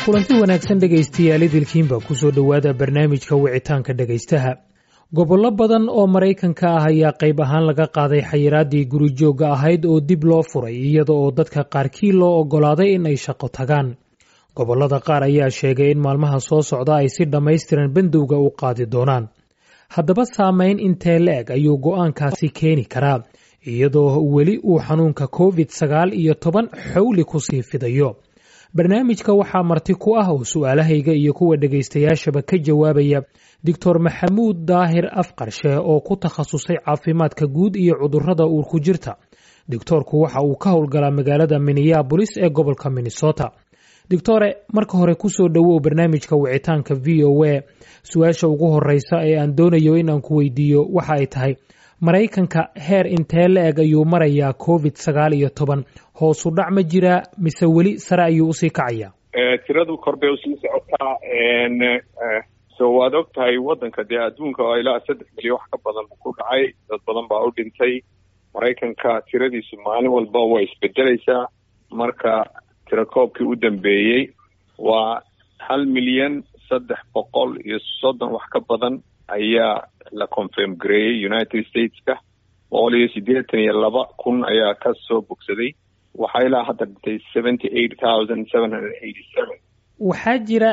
kulanti wanaagsan dhegaystayaal idilkiinba ku soo dhowaada barnaamijka wicitaanka dhegaystaha gobollo badan oo maraykanka ah ayaa qayb ahaan laga qaaday xayiraaddii gurijoogga ahayd oo dib loo furay iyada oo dadka qaarkii loo oggolaaday in ay shaqo tagaan gobollada qaar ayaa sheegay in maalmaha soo socda ay si dhammaystiran bandowga u qaadi doonaan haddaba saamayn intee la-eg ayuu go'aankaasi keeni karaa iyadoo weli uu xanuunka covid sagaal iyo toban xowli kusii fidayo barnaamijka waxaa marti ku ah oo su-aalahayga iyo kuwa dhegaystayaashaba ka jawaabaya doctor maxamuud daahir afqarshe oo ku takhasusay caafimaadka guud iyo cudurrada uurku jirta doctoorku waxa uu ka howlgalaa magaalada minneabolis ee gobolka minnesota doctore marka hore kusoo dhowow barnaamijka wicitaanka v o a su-aasha ugu horeysa ee aan doonayo in aan ku weydiiyo waxa ay tahay maraykanka heer intee la eg ayuu marayaa covid sagaal iyo toban hoosu dhac ma jiraa mise weli sare ayuu usii kacayaa tiradu kor bay usii socotaa so waad og tahay waddanka dee adduunka oo ilaa saddex milyan wax ka badan ku dhacay dad badan baa u dhintay maraykanka tiradiisu maalin walba way isbedelaysaa marka tirakoobkii u dambeeyey waa hal milyan saddex boqol iyo soddon wax ka badan ayaa la confirm gareeyey united stateska boqol iyo siddeetan iyo laba kun ayaa ka soo bogsaday waxaa ilaa hadda dhintay seventy eight thousand seven hundred eighty seven waxaa jira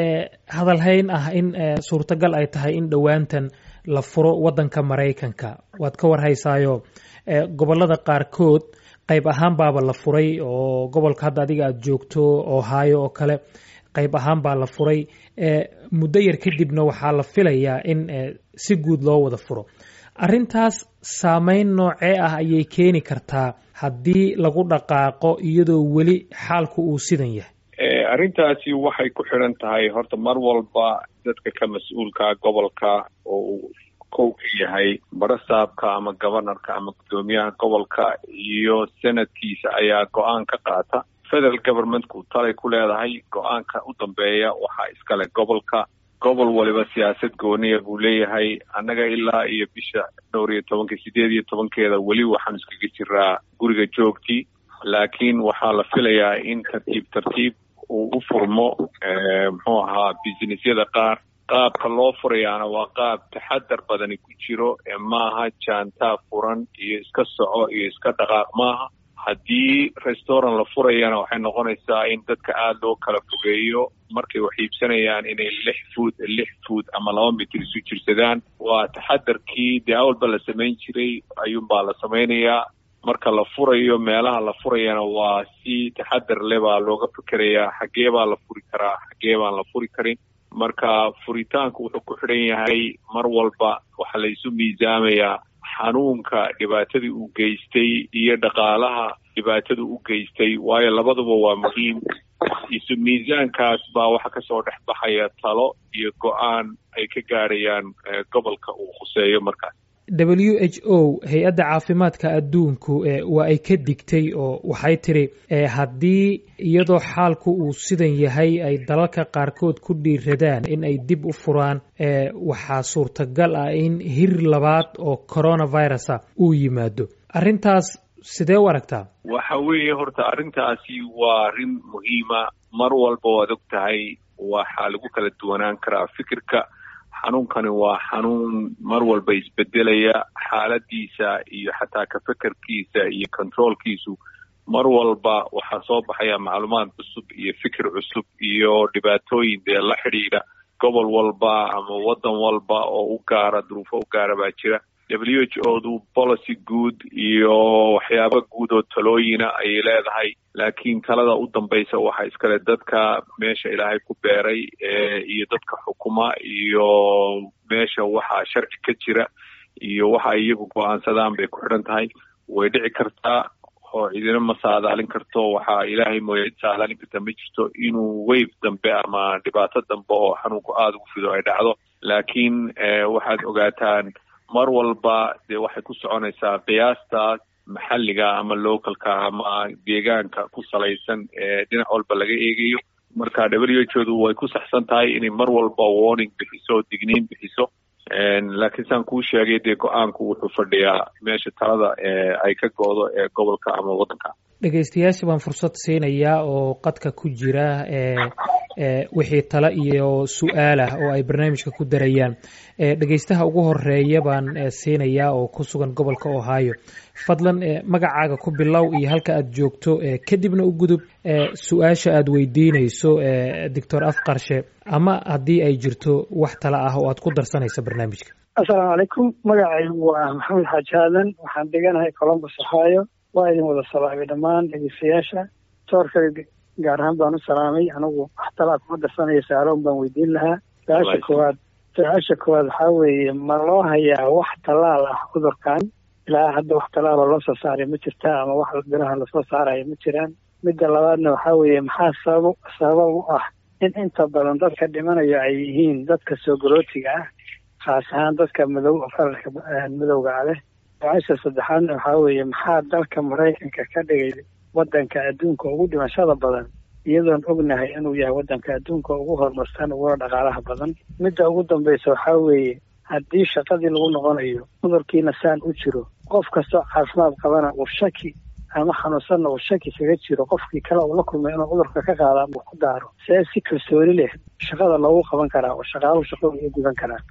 hadalhayn ah in suurtagal ay tahay in dhowaantan la furo waddanka maraykanka waad ka warhaysaayo gobollada qaarkood qayb ahaan baaba la furay oo gobolka hadda adiga aada joogto ohio oo kale qayb ahaan baa la furay muddo yar kadibna waxaa la filayaa in si guud loo wada furo arrintaas saameyn noocee ah ayay keeni kartaa haddii lagu dhaqaaqo iyadoo weli xaalku uu sidan yahay arrintaasi waxay ku xidhan tahay horta mar walba dadka ka mas-uulka gobolka oo uu kow ka yahay barasaabka ama governorka ama guddoomiyaha gobolka iyo senadkiisa ayaa go-aan ka qaata federal governmentku talay ku leedahay go-aanka u dambeeya waxaa iskale gobolka gobol waliba siyaasad gooniya buu leeyahay annaga ilaa iyo bisha dhowr iyo tobanka sideed iyo tobankeeda weli waxaan iskaga jiraa guriga joogtii laakiin waxaa la filayaa in tartiib tartiib uu u furmo muxuu ahaa businessyada qaar qaabka loo furayaana waa qaab taxadar badani ku jiro ee maaha jaantaa furan iyo iska soco iyo iska dhaqaaq maaha haddii restaurant la furayana waxay noqonaysaa in dadka aada loo kala fogeeyo markay wax iibsanayaan inay lix food lix food ama laba mitir isu jirsadaan waa taxadarkii dee awalba la samayn jiray ayuunbaa la samaynayaa marka la furayo meelaha la furayana waa si taxadar le baa looga fikerayaa xaggee baa la furi karaa xaggee baan la furi karin marka furitaanku wuxuu ku xidhan yahay mar walba waxaa la isu miisaamayaa xanuunka dhibaatadii uu geystay iyo dhaqaalaha dhibaatada u geystay waayo labaduba waa muhiim isu miisaankaas baa waxaa kasoo dhex baxaya talo iyo go-aan ay ka gaadhayaan gobolka uu khuseeyo markaas w h o hay-adda caafimaadka adduunku waa ay ka digtay oo waxay tiri haddii iyadoo xaalku uu sidan yahay ay dalalka qaarkood ku dhiiradaan in ay dib u furaan waxaa suurtagal ah in hir labaad oo coronavirusa uu yimaado arrintaas sidee u aragtaa waxa weeye horta arrintaasi waa arrin muhiima mar walba waad og tahay waxaa lagu kala duwanaan karaa fikirka xanuunkani waa xanuun mar walba isbedelaya xaaladiisa iyo xataa ka fekerkiisa iyo controolkiisu mar walba waxaa soo baxaya macluumaad cusub iyo fikir cusub iyo dhibaatooyin dee la xidhiidha gobol walba ama waddan walba oo u gaara duruufo u gaara baa jira w h o du policy guud iyo waxyaaba guud oo talooyina ayay leedahay laakiin talada u dambaysa waxaa iskale dadka meesha ilaahay ku beeray iyo dadka xukuma iyo meesha waxaa sharci ka jira iyo waxa iyagu go-aansadaan bay ku xidhan tahay way dhici kartaa oo cidina ma saadaalin karto waxaa ilaahay mooya cid saadaalin karta ma jirto inuu wave dambe ama dhibaato dambe oo xanuunku aada ugu fido ay dhacdo laakiin waxaad ogaataan mar walba dee waxay ku soconaysaa qiyaastaas maxalliga ama localka ama deegaanka ku salaysan ee dhinac walba laga eegayo marka w h odu way ku saxsan tahay inay mar walba warning bixiso digniin bixiso laakiin saan kuu sheegay dee go-aanku wuxuu fadhiyaa meesha talada ay ka go-do ee gobolka ama waddanka dhegaystayaasha baan fursad siinayaa oo qadka ku jira wixii tale iyo su-aal ah oo ay barnaamijka ku darayaan dhegaystaha ugu horeeya baan siinayaa oo ku sugan gobolka ohio fadlan magacaaga ku bilow iyo halka aad joogto kadibna u gudub su-aasha aad weydiinayso doctor afqarshe ama haddii ay jirto wax tale ah oo aad ku darsanaysa barnaamijka assalaamu calaykum magacaygu waa maxamed xaaji aadan waxaan deganahay colombus ohio waa idin wada salaamay dhammaan dhegeystayaasha toorka gaar ahaan baan u salaamay anigu wax talaa kuma darsanaya saaroon baan weydiin lahaa su-aasha koowaad su-aasha koowaad waxaa weeye ma loo hayaa wax tallaal ah cudurkan ilaa hadda wax tallaaloo loo soo saaray ma jirta ama wax biraha lasoo saaraya ma jiraan midda labaadna waxaa weeye maxaa sabab sabab u ah in inta badan dadka dhimanayo ay yihiin dadka soo garootiga ah khaas ahaan dadka madow fararka madowga leh su-aasha saddexaadna waxaa weeye maxaa dalka maraykanka ka dhigay waddanka adduunka ugu dhimashada badan iyadoon ognahay inuu yahay waddanka adduunka ugu horumarsan uguna dhaqaalaha badan midda ugu dambaysa waxaa weeye haddii shaqadii lagu noqonayo cudurkiina saan u jiro qof kastoo caafimaad qabana uu shaki ama xanuunsanna uu shaki kaga jiro qofkii kale uu la kulmay inuu cudurka ka qaada ama ku daaro see si kalsooni leh shaqada loogu qaban karaa oo shaqaaluhu shaqadu ay gudan karaan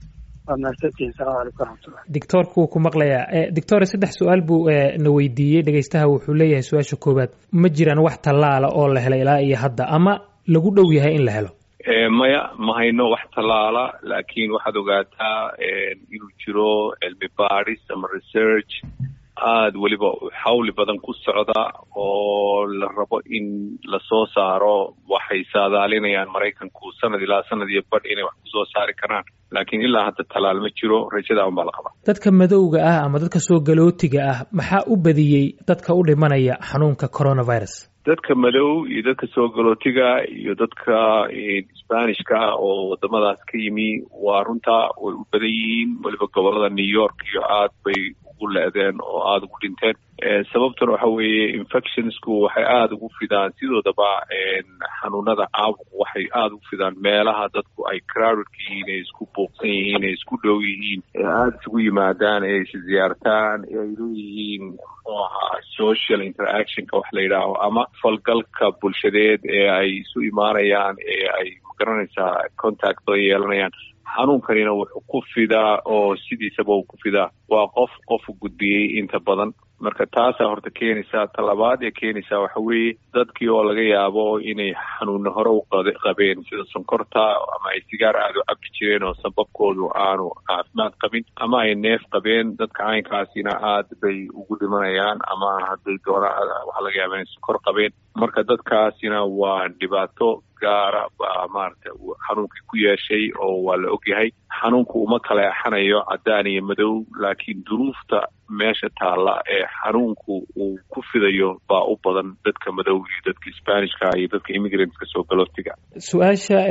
doctoorka wuu ku maqlayaa doctor saddex su-aal buu na weydiiyey dhegaystaha wuxuu leeyahay su-aasha koowaad ma jiraan wax tallaala oo la helay ilaa iyo hadda ama lagu dhow yahay in la helo maya ma hayno wax tallaala laakiin waxaad ogaataa inuu jiro cilmi baadhis ama research aada weliba xawli badan ku socda oo la rabo in lasoo saaro waxay saadaalinayaan maraykanku sanad ilaa sanad iyo badh inay wax kusoo saari karaan laakiin ilaa hadda talaal ma jiro rajada unbaa la qabaa dadka madowga ah ama dadka soo galootiga ah maxaa u badiyey dadka u dhimanaya xanuunka coronavirus dadka madow iyo dadka soo galootiga iyo dadka sbanishka oo wadamadaas ka yimi waa runtaa way u badan yihiin weliba gobolada new york iyo aad bay ugu le-deen oo aada ugu dhinteen sababtuna waxa weeye infectionsku waxay aada ugu fidaan sidoodaba xanuunada caabuqu waxay aada ugu fidaan meelaha dadku ay crowdedka yihiin ay isku buuqsan yihiin ay isku dhow yihiin ee aada isugu yimaadaan ee is ziyaartaan ee ay leeyihiin muxuu ahaa social interactionka wax la yidhaaho ama falgalka bulshadeed ee ay isu imaanayaan ee ay magaranaysaa contact oo yeelanayaan xanuunkanina wuxuu ku fidaa oo sidiisaba uu ku fidaa waa qof qofu gudbiyey inta badan marka taasaa horta keenaysaa talabaad ee keenaysaa waxa weeye dadkii oo laga yaabo inay xanuunna hore u qabeen sida sonkorta ama ay sigaar aada u cabi jireen oo sababkoodu aanu caafimaad qabin ama ay neef qabeen dadka caynkaasina aad bay ugu dhimanayaan ama hadday doonaan waxaa laga yaaba inay sonkor qabeen marka dadkaasina waa dhibaato gaara baa maaragta xanuunkii ku yeeshay oo waa la ogyahay xanuunku uma kala exanayo caddaan iyo madow laakiin duruufta meesha taalla ee xanuunku uu ku fidayo baa u badan dadka madow iyo dadka sbanishka iyo dadka immigrantska soo galootiga su-aasha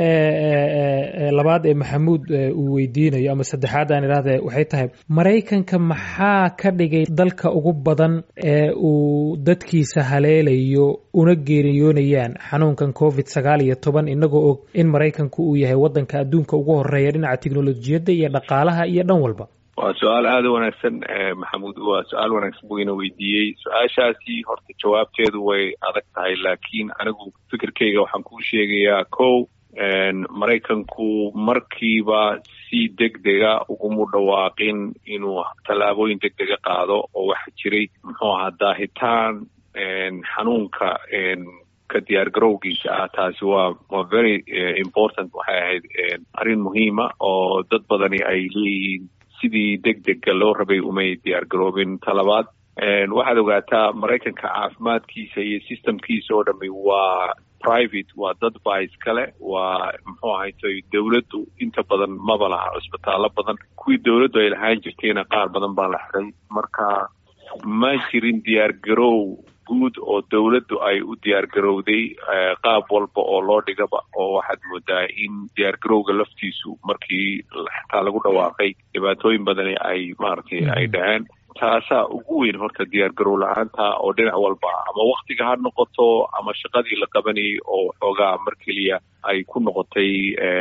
labaad ee maxamuud uu weydiinayo ama saddexaad aan idhahde waxay tahay maraykanka maxaa ka dhigay dalka ugu badan ee uu dadkiisa haleelayo una geeriyoonayaan xanuunkan covid sagaal iyo toban inagoo og in maraykanku uu yahay waddanka adduunka ugu horeeya dhinaca teknolojiyadda iyo dhaqaalaha iyo dhan walba waa su-aal aada u wanaagsan maxamuud waa su-aal wanaagsan buu ina weydiiyey su-aashaasi horta jawaabteedu way adag tahay laakiin anigu fikirkeyga waxaan kuu sheegayaa kow maraykanku markiiba si deg dega ugumu dhawaaqin inuu tallaabooyin deg dega qaado oo waxa jiray muxuu ahaa daahitaan xanuunka ka diyaar garowgiisa ah taasi waa waa very important waxay ahayd arrin muhiima oo dad badani ay leeyihiin sidii deg dega loo rabay umay diyaar garoobin talabaad waxaad ogaataa maraykanka caafimaadkiisa iyo systemkiisa oo dhami waa private waa dad baa iskale waa muxuu ahaytoy dowladdu inta badan maba laha cisbitaallo badan kuwii dowladdu ay lahaan jirtayna qaar badan baa la xiray marka ma jirin diyaar garow guud oo dowladdu ay u diyaar garowday qaab walba oo loo dhigaba oo waxaad moodaa in diyaar garowga laftiisu markii xitaa lagu dhawaaqay dhibaatooyin badani ay maaragtay ay dhaheen taasaa ugu weyn horta diyaar garow la-aanta oo dhinac walba ama waktiga ha noqoto ama shaqadii la qabanayay oo xoogaa mar keliya ay ku noqotay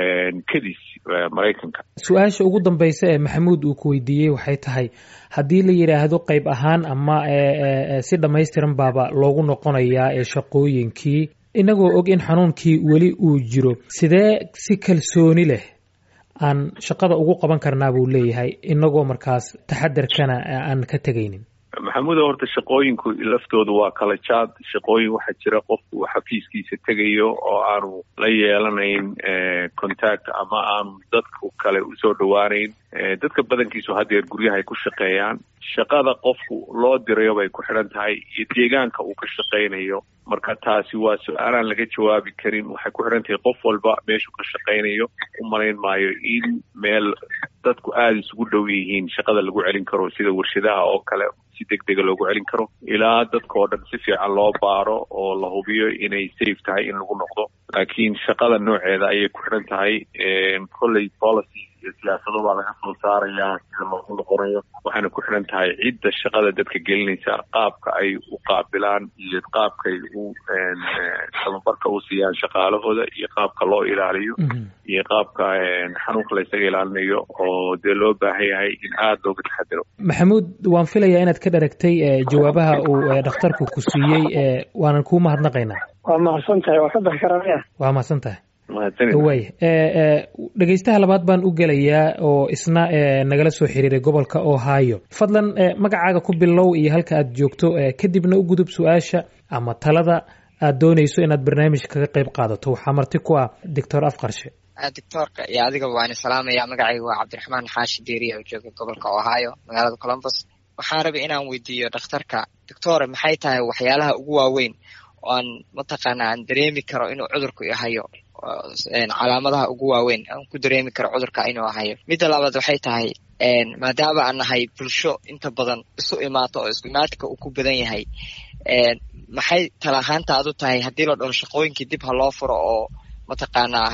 kadis maraykanka su-aasha ugu dambaysa ee maxamuud uu ku weydiiyey waxay tahay haddii la yidhaahdo qayb ahaan ama si dhammaystiran baaba loogu noqonayaa ee shaqooyinkii inagoo og in xanuunkii weli uu jiro sidee si kalsooni leh aan shaqada ugu qaban karnaa buu leeyahay inagoo markaas taxadarkana aan ka tegaynin maxamuuda horta shaqooyinku laftooda waa kala jaad shaqooyin waxaa jira qofku uu xafiiskiisa tegayo oo aanu la yeelanayn contact ama aanu dadku kale usoo dhawaanayn dadka badankiisu haddeer guryahay ku shaqeeyaan shaqada qofku loo dirayo bay ku xidhan tahay iyo deegaanka uu ka shaqaynayo marka taasi waa su-aalaan laga jawaabi karin waxay ku xidhan tahay qof walba meeshuu ka shaqaynayo u malayn maayo in meel dadku aada isugu dhow yihiin shaqada lagu celin karo sida warshadaha oo kale si deg dega loogu celin karo ilaa dadka oo dhan si fiican loo baaro oo la hubiyo inay safe tahay in lagu noqdo laakiin shaqada nooceeda ayay ku xidhan tahay kolley policy iyo siyaasado baa laga soo saarayaa sida loogu noqonayo waxayna ku xidhan tahay cidda shaqada dadka gelinaysa qaabka ay u qaabilaan iyo qaabkay u tababarka u siiyaan shaqaalahooda iyo qaabka loo ilaaliyo iyo qaabka xanuunka la ysaga ilaalinayo oo dee loo baahan yahay in aada looga taxadiro maxamuud waan filayaa inaad ka dharagtay jawaabaha uu dhakhtarku ku siiyey waanan kuu mahadnaqaynaa waa mahadsan tahay waa ka bixi karanaya waa mahadsan tahay way dhegeystaha labaad baan u gelayaa oo isna nagala soo xiriiray gobolka ohio fadlan magacaaga ku bilow iyo halka aad joogto kadibna u gudub su-aasha ama talada aad doonayso inaad barnaamijka kaga qayb qaadato waxaa marti ku ah doctor afqarshe doctoorka iyo adigaba waan salaamaya magacayga waa cabdiraxmaan xaashi deeriya oo jooga gobolka ohio magaalada colombus waxaan rabay inaan weydiiyo dhakhtarka doctore maxay tahay waxyaalaha ugu waaweyn oo aan mataqaana aan dareemi karo inuu cudurku ihayo calaamadaha ugu waaweyn aan ku dareemi karo cudurka inuu ahayo midda labaad waxay tahay maadaama aan nahay bulsho inta badan isu imaato oo isku imaatka uu ku badan yahay maxay tala ahaantaadu tahay haddii la dhaho shaqooyinkii dib ha loo furo oo mataqaanaa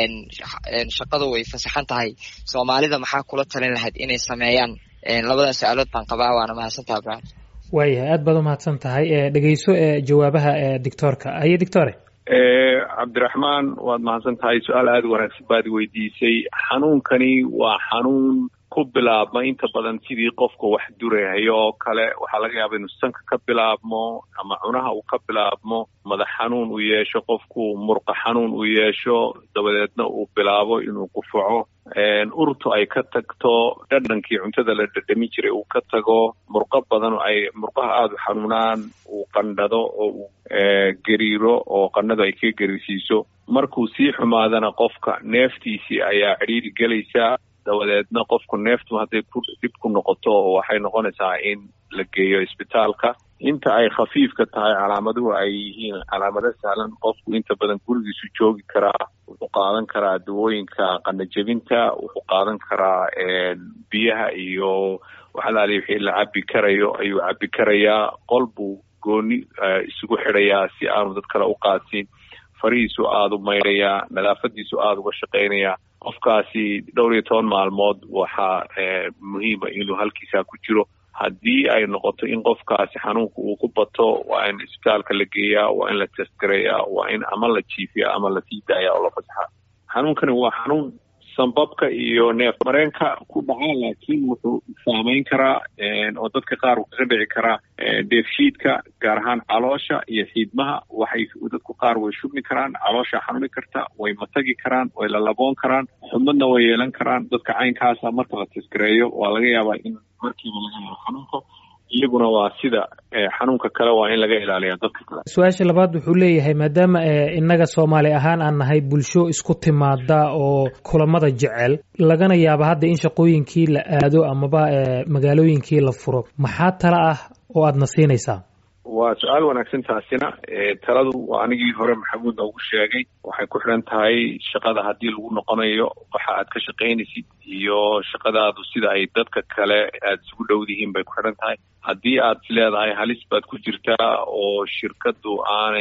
shaqadu way fasaxan tahay soomaalida maxaa kula talin lahayd inay sameeyaan labada su-aalood baan qabaa waana mahadsantaha ibrahim waayahay aad baad umahadsan tahay dhegeyso jawaabaha doctoorka haye doctore cabdiraxmaan waad mahadsan tahay su-aal aada wanaagsan baad weydiisay xanuunkani waa xanuun ku bilaabma inta badan sidii qofka wax durahayo oo kale waxaa laga yaaba inuu sanka ka bilaabmo ama cunaha uu ka bilaabmo madax xanuun uu yeesho qofku murqa xanuun uu yeesho dabadeedna uu bilaabo inuu qufaco urtu ay ka tagto dhadhankii cuntada la dhadhami jiray uu ka tago murqo badan ay murqaha aada u xanuunaan uu qandhado oo uu gariiro oo qandhadu ay ka gariirsiiso markuu sii xumaadana qofka neeftiisii ayaa cidhiiri gelaysaa dabadeedna qofku neeftu hadday ku dib ku noqoto waxay noqonaysaa in la geeyo isbitaalka inta ay khafiifka tahay calaamaduhu ay yihiin calaamado sahlan qofku inta badan gurigiisu joogi karaa wuxuu qaadan karaa dawooyinka qandhajebinta wuxuu qaadan karaa biyaha iyo waxalaali wixii la cabi karayo ayuu cabi karayaa qol buu gooni isugu xidhayaa si aanu dad kale u qaadsin farihiisu aada u maydhayaa nadaafadiisu aada uga shaqaynayaa qofkaasi dhowr iyo toban maalmood waxaa muhiima inuu halkiisaa ku jiro haddii ay noqoto in qofkaasi xanuunka uu ku bato waa in isbitaalka la geeyaa waa in la testgareeyaa waa in ama la jiifiya ama lasii daaya oo la fasaxa xanuunkani waa xanuun sambabka iyo neef mareenka ku dhaca laakiin wuxuu saameyn karaa oo dadka qaar uu kaga dhici karaa dheefshiidka gaar ahaan caloosha iyo xiidmaha waxay dadku qaar way shubmi karaan caloosha xanuuni karta way matagi karaan way lalaboon karaan xubmadna way yeelan karaan dadka caynkaasa marka la taskareeyo waa laga yaabaa in markiiba laga helo xanuunka iyaguna waa sida xanuunka kale waa in laga ilaaliya dadka kale su-aasha labaad wuxuu leeyahay maadaama innaga soomaali ahaan aan nahay bulsho isku timaada oo kulamada jecel lagana yaaba hadda in shaqooyinkii la aado amaba magaalooyinkii la furo maxaa tala ah oo aadna siinaysaa waa su-aal wanaagsan taasina taladu waa anigii hore maxamuud noogu sheegay waxay ku xidhan tahay shaqada haddii lagu noqonayo waxa aad ka shaqaynaysid iyo shaqadaadu sida ay dadka kale aada isugu dhowdihiin bay ku xidhan tahay haddii aad leedahay halis baad ku jirtaa oo shirkadu aanay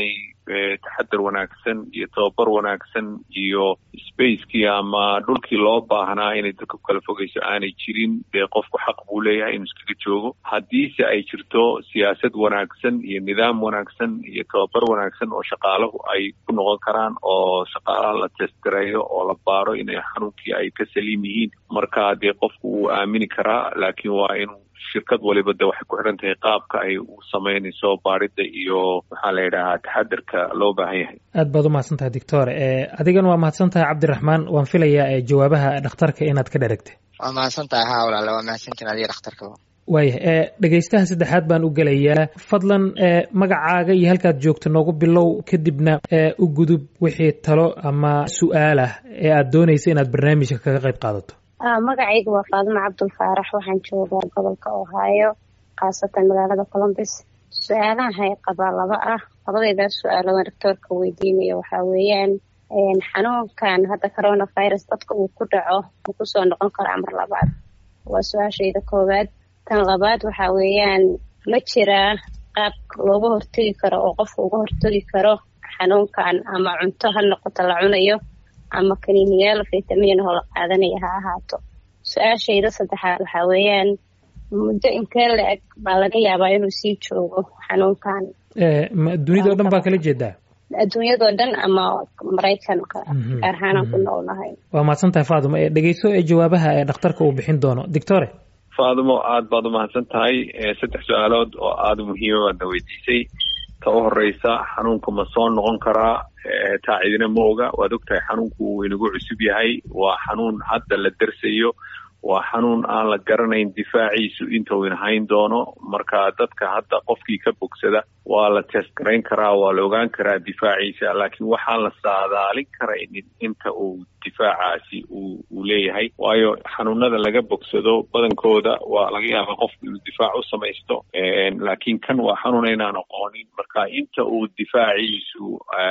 taxadar wanaagsan iyo tababar wanaagsan iyo spacekii ama dhulkii loo baahnaa inay dadka ku kala fogeyso aanay jirin dee qofku xaq buu leeyahay inuu iskaga joogo haddiise ay jirto siyaasad wanaagsan iyo nidaam wanaagsan iyo tababar wanaagsan oo shaqaalahu ay ku noqon karaan oo shaqaalaha la testgareeyo oo la baaro inay xanuunkii ay ka saliim yihiin marka dee qofku wuu aamini karaa laakiin waa inuu shirkad waliba de waxay ku xidhan tahay qaabka ay u samaynayso baarida iyo maxaa la yidhahaa taxadarka loo baahan yahay aad baad umahadsan tahay doctor adigana waa mahadsan tahay cabdiraxmaan waan filayaa jawaabaha dhakhtarka inaad ka dheragtay waa mahadsan tahay ha walaale waa mahadsantiin adiga dhakhtarkaba waayah dhegaystaha saddexaad baan u gelayaa fadlan magacaaga iyo halkaad joogto noogu bilow kadibna u gudub wixii talo ama su-aal ah ee aad doonaysa inaad barnaamijka kaga qayb qaadato magacayga waa faadimo cabdulfaarax waxaan joogaa gobolka ohio khaasatan magaalada colombus su-aalahan hay qabaa laba ah labadaydaas su-aalodan doctoorka weydiinaya waxaa weeyaan xanuunkan hadda coronavirus dadka uu ku dhaco ma kusoo noqon karaa mar labaad waa su-aashayda koowaad tan labaad waxaa weeyaan ma jiraa qaab looga hortegi karo oo qofka uga hortegi karo xanuunkan ama cunto ha noqoto la cunayo ama kaniiniyaal fitamin oo la qaadanaya ha ahaato su-aashayda saddexaad waxaa weeyaan muddo intee la-eg baa laga yaabaa inuu sii joogo xanuunkan dunida o dhan baa kala jeedaa adduunyadoo dhan ama maraykanka gaar ahaanaan ku noolnahay waa mahadsan tahay faadimo dhegeyso ee jawaabaha ee dhakhtarka uu bixin doono doctore faadimo aada baad umahadsan tahay saddex su-aalood oo aada muhiima baadna weydiisay ta u horeysa xanuunka ma soo noqon karaa taa cidina ma oga waad ogtahay xanuunku uu inagu cusub yahay waa xanuun hadda la dersayo waa xanuun aan la garanayn difaaciisu inta uu inahayn doono marka dadka hadda qofkii ka bogsada waa la test garayn karaa waa la ogaan karaa difaaciisa laakiin waxaan la saadaalin karaynin inta uu difaacaasi uu uu leeyahay waayo xanuunada laga bogsado badankooda waa laga yaabaa qofku inuu difaac u samaysto laakiin kan waa xanuun aynaan aqoonin marka inta uu difaaciisu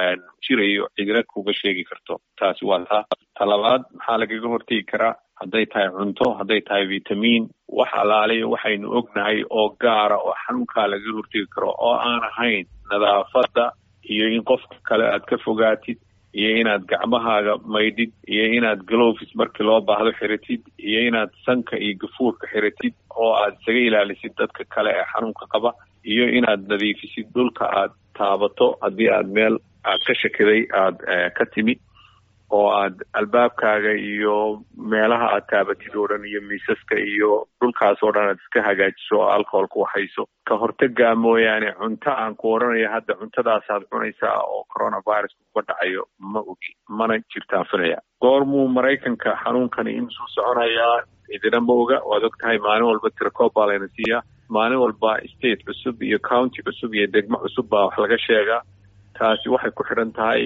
jirayo cidina kuga sheegi karto taasi waa taa talabaad maxaa lagaga hortegi karaa hadday tahay cunto hadday tahay vitamiin wax alaaliya waxaynu ognahay oo gaara oo xanuunkaa lagaga hortegi karo oo aan ahayn nadaafadda iyo in qofka kale aad ka fogaatid iyo inaad gacmahaaga maydhid iyo inaad glovis markii loo baahdo xiratid iyo inaad sanka iyo gafuurka xiratid oo aad isaga ilaalisid dadka kale ee xanuunka qaba iyo inaad nadiifisid dhulka aad taabato haddii aad meel aad ka shakiday aada ka timi oo aad albaabkaaga iyo meelaha aad taabatid oo dhan iyo miisaska iyo dhulkaas oo dhan aad iska hagaajiso oo alcohol ku waxayso ka hortagaa mooyaane cunto aan ku odhanaya hadda cuntadaasaad cunaysaa oo coronavirus uga dhacayo ma ogi mana jirtaan filaya goormuu maraykanka xanuunkani inusuu soconayaa idina ma oga waad og tahay maalin walba tirakoob baa layna siiyaa maalin walba state cusub iyo county cusub iyo degmo cusub baa wax laga sheegaa taasi waxay ku xidhan tahay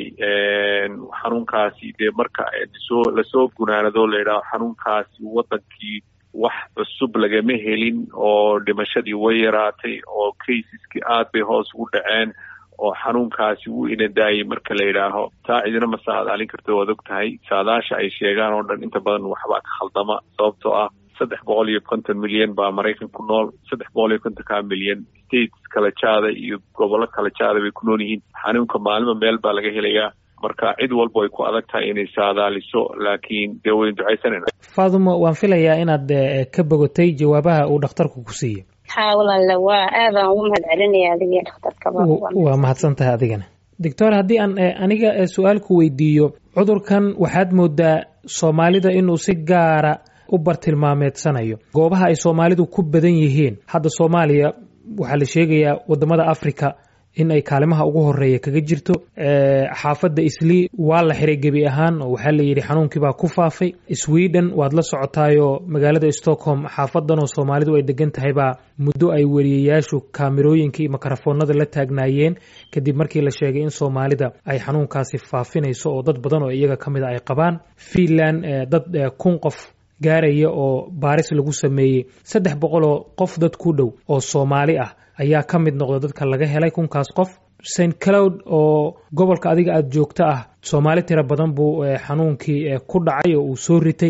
xanuunkaasi dee marka soo lasoo gunaanado layidhaho xanuunkaasi wadankii wax cusub lagama helin oo dhimashadii way yaraatay oo caseski aad bay hoos ugu dhaceen oo xanuunkaasi wuu inadaayay marka la yidhaaho taa cidina ma saadaalin karto waad og tahay saadaasha ay sheegaan oo dhan inta badan waxbaa ka khaldama sababtoo ah saddex boqol iyo konton milyan baa maraykan ku nool saddex boqol iyo kontonkaa milyan states kala jaada iyo gobollo kala jaada bay ku nool yihiin xanuunka maalima meel baa laga helayaa marka cid walba ay ku adag tahay inay saadaaliso laakiin dee waynu ducaysanayna faadumo waan filayaa inaad ka bogotay jawaabaha uu dhakhtarku ku siiyey haa walaale waa aadaan ugu mahad celinaya adiga dhakhtarkaba waa mahadsan tahay adigana doctor haddii aan aniga su-aal ku weydiiyo cudurkan waxaad moodaa soomaalida inuu si gaara u bartilmaameedsanayo goobaha ay soomaalidu ku badan yihiin hadda soomaaliya waxaa la sheegayaa wadamada africa in ay kaalimaha ugu horeeya kaga jirto xaafadda islii waa la xiray gebi ahaan oo waxaa layidhi xanuunkii baa ku faafay sweden waad la socotaayoo magaalada stockholm xaafadan oo soomaalidu ay degan tahay baa muddo ay weriyayaashu kaamirooyinka iyo mikrofoonada la taagnaayeen kadib markii la sheegay in soomaalida ay xanuunkaasi faafinayso oo dad badan oo iyaga ka mida ay qabaan finland dad kun qof gaaraya oo baaris lagu sameeyey saddex boqoloo qof dad ku dhow oo soomaali ah ayaa ka mid noqda dadka laga helay kunkaas qof st cloud oo gobolka adiga aada joogto ah soomaali tiro badan buu xanuunkii ku dhacay oo uu soo ritay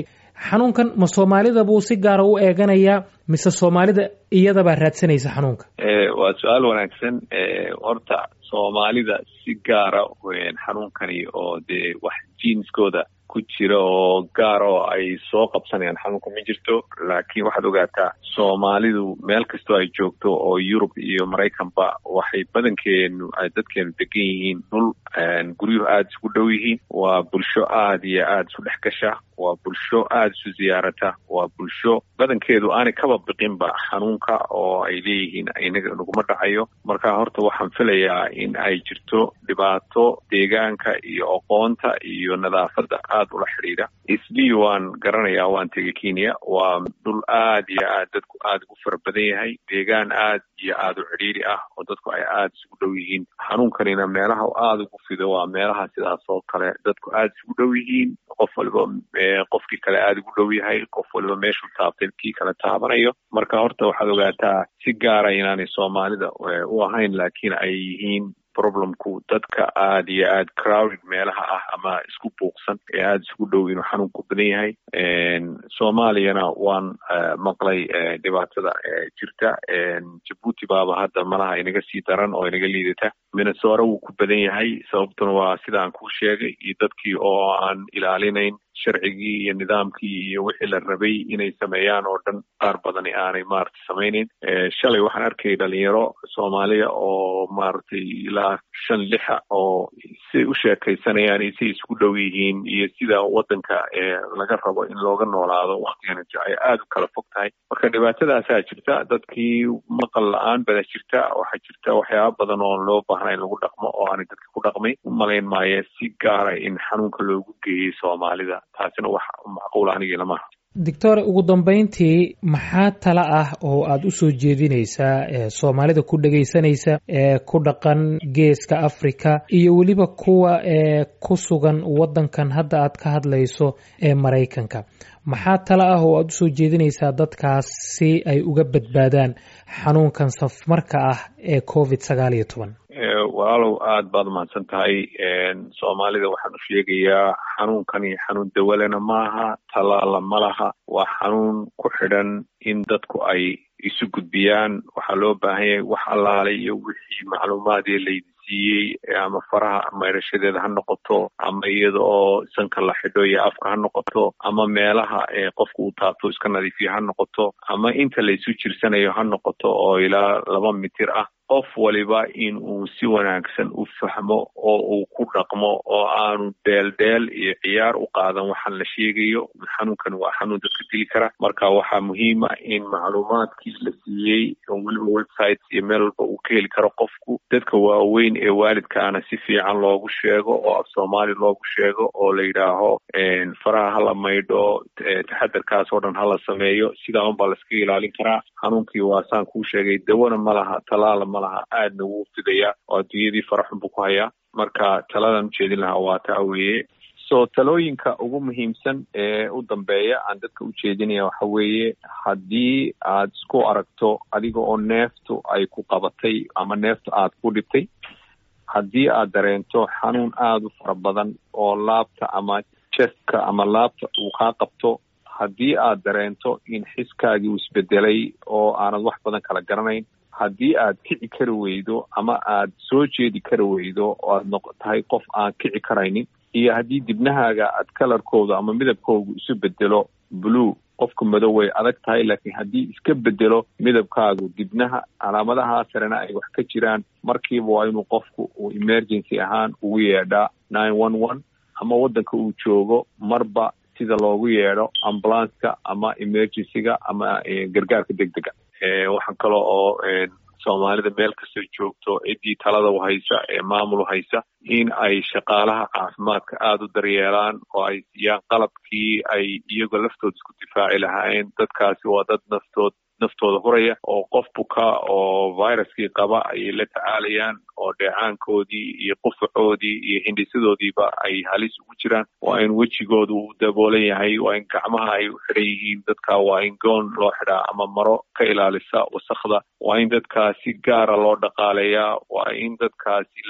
xanuunkan ma soomaalida buu si gaara u eeganayaa mise soomaalida iyadabaa raadsanaysa xanuunka waa su-aal wanaagsan horta soomaalida si gaara xanuunkani oo dee wax jiinskooda ku jira oo gaar oo ay soo qabsanayaan xanuunka ma jirto laakiin waxaad ogaataa soomaalidu meel kastoo ay joogto oo yurub iyo maraykanba waxay badankeenu dadkeenu degan yihiin dhul guryuhu aada isku dhow yihiin waa bulsho aada iyo aada isu dhex gasha waa bulsho aada isu ziyaarata waa bulsho badankeedu aanay kaba biqinba xanuunka oo ay leeyihiin inaga naguma dhacayo marka horta waxaan filayaa in ay jirto dhibaato deegaanka iyo aqoonta iyo nadaafadda aada ula xidhiidha isli waan garanayaa waan tegay kenya waa dhul aada iyo aad dadku aada ugu fara badan yahay deegaan aad iyo aada u cidhiiri ah oo dadku ay aada isugu dhow yihiin xanuunkanina meelaha aada ugu fido waa meelaha sidaas oo kale dadku aada isugu dhow yihiin qof waliba qofkii kale aada ugu dhow yahay qof waliba meeshuu taabtay kii kale taabanayo marka horta waxaad ogaataa si gaara inaanay soomaalida u ahayn laakiin ay yihiin problemku dadka aada iyo aada crowded meelaha ah ama isku buuqsan ee aada isugu dhow inuu xanuunku badan yahay soomaaliyana waan maqlay dhibaatada jirta jabuuti baaba hadda malaha inaga sii daran oo inaga liidata minnesora wuu ku badan yahay sababtuna waa sida aan kuu sheegay iyo dadkii oo aan ilaalinayn sharcigii iyo nidaamkii iyo wixii la rabay inay sameeyaan oo dhan qaar badani aanay maaragtay samaynayn shalay waxaan arkayay dhalinyaro soomaaliya oo maaragtay ilaa shan lixa oo siay u sheekaysanayaan iyo siay isku dhow yihiin iyo sida waddanka laga rabo in looga noolaado waktigan ay aada u kala fog tahay marka dhibaatadaasaa jirta dadkii maqal la-aan bada jirta waxaa jirta waxyaaba badan oo loo baahna in lagu dhaqmo oo aanay dadka ku dhaqmay u malayn maayo si gaara in xanuunka loogu geeyey soomaalida taasina wax macquul anigii lamaha doctor ugu dambeyntii maxaa tala ah oo aada u soo jeedinaysaa soomaalida ku dhegaysanaysa ee ku dhaqan geeska africa iyo weliba kuwa ee ku sugan waddankan hadda aad ka hadlayso ee maraykanka maxaa tala ah oo aada usoo jeedinaysaa dadkaas si ay uga badbaadaan xanuunkan safmarka ah ee covid sagaal iyo toban walaalow aada baad umahadsan tahay soomaalida waxaan u sheegayaa xanuunkani xanuun dawalena maaha talaala ma laha waa xanuun ku xidhan in dadku ay isu gudbiyaan waxaa loo baahan yahay wax allaalay iyo wixii macluumaadee laydi siiyey ama faraha maydhashadeeda ha noqoto ama iyada oo sanka la xidho iyo afka ha noqoto ama meelaha qofka uu taabto iska nadiifiyo ha noqoto ama inta laysu jirsanayo ha noqoto oo ilaa laba mitir ah qof waliba in uu si wanaagsan u fahmo oo uu ku dhaqmo oo aanu dheeldheel iyo ciyaar u qaadan waxaan la sheegayo xanuunkan waa xanuun dadka dili kara marka waxaa muhiima in macluumaadkii la siiyey oo weliba websites iyo meel walba uu ka heli karo qofku dadka waaweyn ee waalidkaana si fiican loogu sheego oo af soomaali loogu sheego oo la yidhaaho faraha hala maydho taxadarkaas oo dhan hala sameeyo sidaa unbaa laskaga ilaalin karaa xanuunkii waa saan kuu sheegay dawana ma laha talaala ma laha aadna wuu fidayaa oo adduunyadii faraxun buu ku hayaa marka taladan ujeedin lahaa waa taa weeye so talooyinka ugu muhiimsan ee u dambeeya aan dadka u jeedinaya waxa weeye haddii aad isku aragto adiga oo neeftu ay ku qabatay ama neeftu aad ku dhibtay haddii aad dareento xanuun aada u fara badan oo laabta ama chestka ama laabta uu kaa qabto haddii aad dareento in xiskaagii uu isbedelay oo aanad wax badan kala garanayn haddii aad kici kari weydo ama aad soo jeedi kari weydo oo aad noq tahay qof aan kici karaynin iyo haddii dibnahaaga aad kalarkooda ama midabkoogu isu bedelo blue qofka madow way adag tahay laakiin haddii iska bedelo midabkaagu dibnaha calaamadaha sarena ay wax ka jiraan markiiba waa inuu qofku uu emergency ahaan ugu yeedhaa nine one one ama waddanka uu joogo marba sida loogu yeedho ambulanska ama emergencyga ama gargaarka deg dega waxaan kale oo soomaalida meel kastoo joogto ciddii talada u haysa ee maamul u haysa in ay shaqaalaha caafimaadka aada u daryeelaan oo ay siiyaan qalabkii ay iyagoo laftooda isku difaaci lahaayeen dadkaasi waa dad naftood naftooda huraya oo qof buka oo viruskii qaba ayay la tacaalayaan oo dheecaankoodii iyo qufacoodii iyo hindhisadoodiiba ay halis ugu jiraan waa in wejigoodu uu daboolan yahay waa in gacmaha ay u xidhan yihiin dadka waa in goon loo xidhaa ama maro ka ilaalisa wasakda waa in dadkaa si gaara loo dhaqaaleeyaa waa in dadkaasi la dhiiri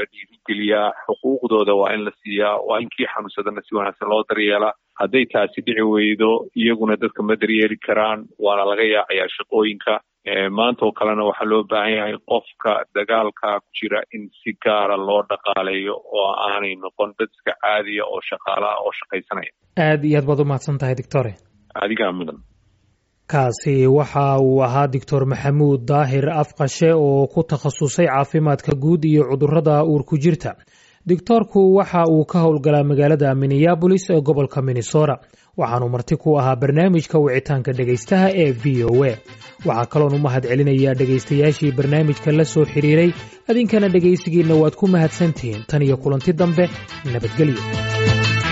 nabadgeliyaa xuquuqdooda waa in la siiyaa waa in kii xanuunsadana si wanaagsan loo daryeelaa hadday taasi dhici weydo iyaguna dadka ma daryeeli karaan waana laga yaacayaa shaqooyinka maanta oo kalena waxaa loo baahan yahay qofka dagaalka ku jira in si gaara loo dhaqaaleeyo oo aanay noqon dad iska caadiya oo shaqaalaha oo shaqaysanaya aada iyo aad baad u mahadsan tahay doctore adigaa mudan kaasi waxa uu ahaa doctor maxamuud daahir afqashe oo ku takhasusay caafimaadka guud iyo cudurrada uurku jirta doctoorku waxa uu ka howlgalaa magaalada minneabolis ee gobolka minnesota waxaanu marti ku ahaa barnaamijka wicitaanka dhegaystaha ee v o a waxaa kaloon u mahad celinayaa dhegaystayaashii barnaamijka la soo xiriiray adinkana dhegaysigiinna waad ku mahadsantihiin tan iyo kulanti dambe nabadgelyo